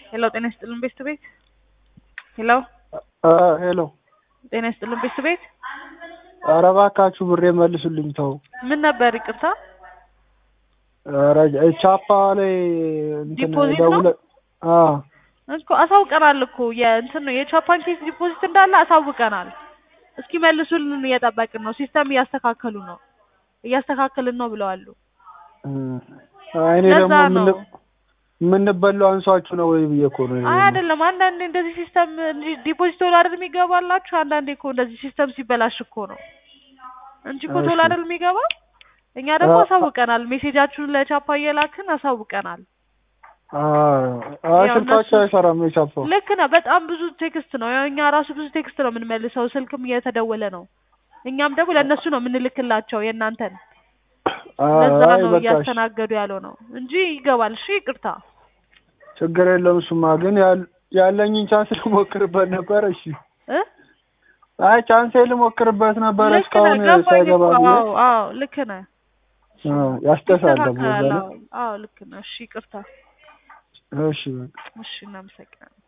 ሄሎ ጤና ይስጥልን ቤስት ቤት ሄሎ ሄሎ ጤና ይስጥልን ቤስት ቤት ኧረ እባካችሁ ብሬ መልሱልኝ ተው ምን ነበር ይቅርታ ኧረ ቻፓ ላይ እንትን ዲፖዚት ነው? ደውለ አዎ እኮ አሳውቀናል እኮ የእንትን ነው የቻፓን ኬስ ዲፖዚት እንዳለ አሳውቀናል እስኪ መልሱልን እየጠበቅን ነው ሲስተም እያስተካከሉ ነው እያስተካከልን ነው ብለዋሉ እኔ ለዛ ደግሞ ነው። ምን- የምንበላው አንሷችሁ ነው ወይ ብዬ እኮ ነው አይ አይደለም አንዳንዴ እንደዚህ ሲስተም ዲፖዚት ቶሎ አይደል የሚገባላችሁ አንዳንዴ እኮ እንደዚህ ሲስተም ሲበላሽ እኮ ነው እንጂ እኮ ቶሎ እሺ። አይደል የሚገባ እኛ ደግሞ አ- አሳውቀናል ሜሴጃችሁን ለቻፓ እየላክን አሳውቀናል አዎ ያው ስልካቸው እነሱ- አይሰራም የቻፓው ልክ ነህ በጣም ብዙ ቴክስት ነው ያው እኛ ራሱ ብዙ ቴክስት ነው የምንመልሰው ስልክም እየተደወለ ነው እኛም ደግሞ ለእነሱ ነው የምንልክላቸው የእናንተን ለዛ አይ ነው በቃ እሺ። እያስተናገዱ ያለው ነው እንጂ ይገባል እሺ ይቅርታ ችግር የለውም እሱማ ግን ያል- ያለኝን ቻንስ ልሞክርበት ነበር እሺ እ አይ ቻንሴ ልሞክርበት ነበር ልክ ነህ እስካሁን ገባኝ ሳይገባ እኮ ብዬ አዎ አዎ ልክ ነህ አዎ፣ ያስደሳል ደግሞ ይስተካከላል በለ አዎ አዎ ልክ ነህ እሺ ይቅርታ እሺ በቃ እሺ እናመሰግናለን